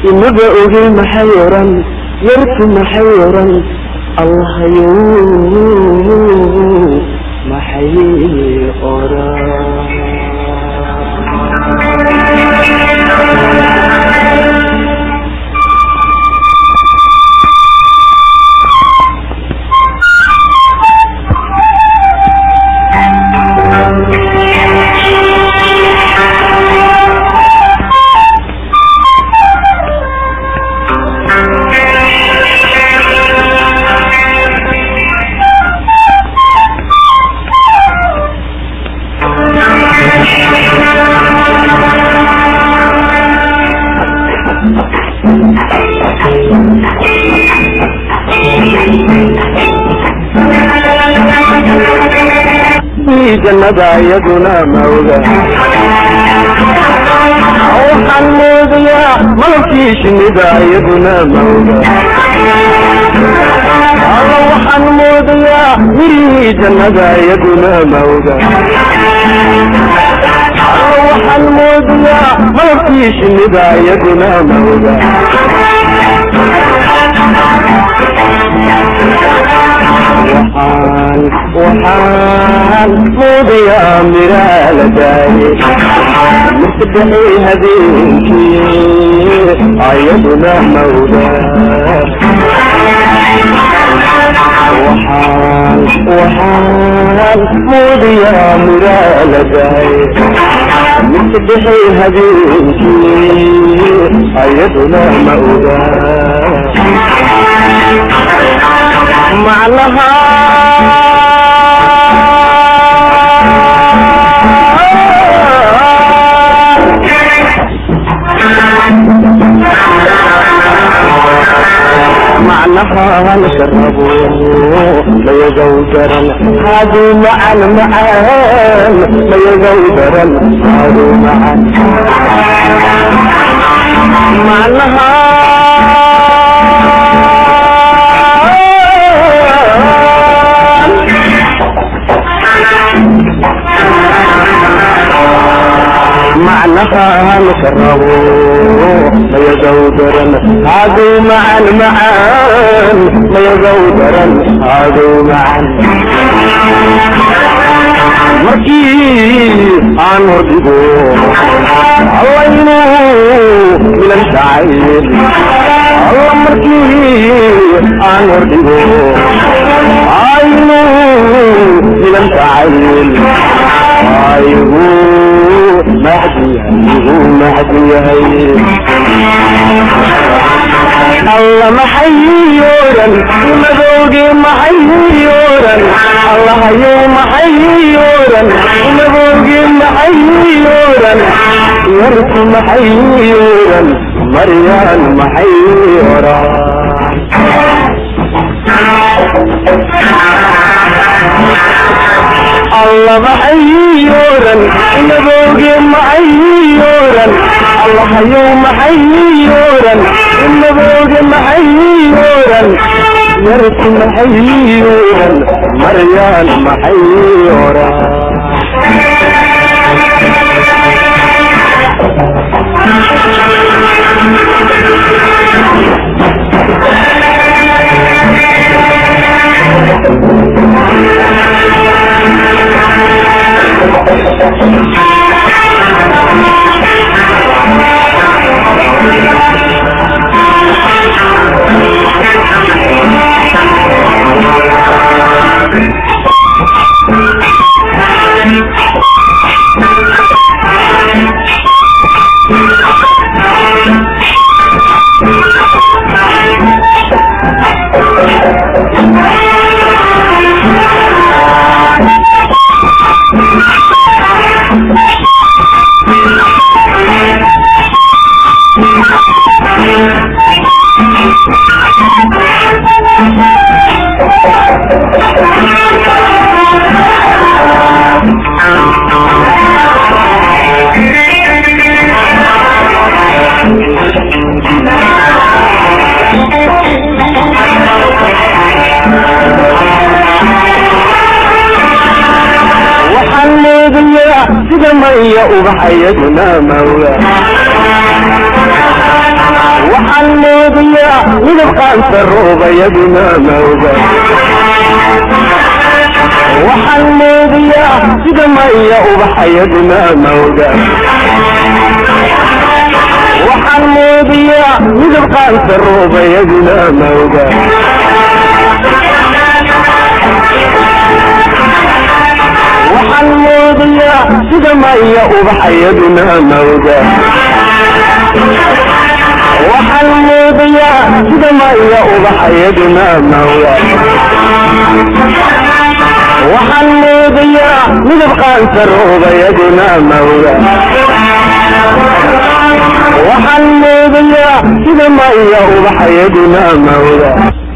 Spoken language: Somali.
imaba ogi maxay oran yarku maxay oran allahayow maxay oran jannada iyaduna mawga waxaan moodayaa malabkii shinnida iyaduna mawga alla waxaan moodayaa mirihii jannada iyaduna mawga alla waxaan moodayaa malabkii shinnida iyaduna mawga waxaan waxaan moodayaa miraa la daayay masadexay habeenkii ayaduna mawda waxaan waxaan moodayaa miraa la daayay masadexay habeenkii ayaduna mawda macnaha معناها نشربه ما يزودرن هادو معا معان ما يزودرن هادو معا معناها نشربه ما يزودرن هادو معا معان ما يزودرن هادو معا markii aan hordhigo allaynu milan jacayl alla markii aan hordhigo aynu milan jacayl aygu mahdiyahay mahdiyahay alla maxay yooran madooge maxay yooran allahayo maxay yooran madooge maxay yooran yarku maxay yooran maryaan maxay yooran alla maxay yooran madooge maxay yooran allahayo maxay yooran madooge maxay yooran yarku maxay yooran maryaan maxay yooran waxaan moodayaa sida maya ubax iyaduna mawla midabqaanta ruubayaduna mawda waxaan moodayaa sida maya ubaxayaduna mawda waxaan moodayaa midabqaanta ruubayaduna mawda waxaan moodayaa sida maya ubaxayaduna mawda waxaan moodayaa sida maya ubaxayaduna mawda waxaan moodayaa midabqaanta ruubayaduna mawda waxaan moodayaa sida maya ubaxayaduna mawda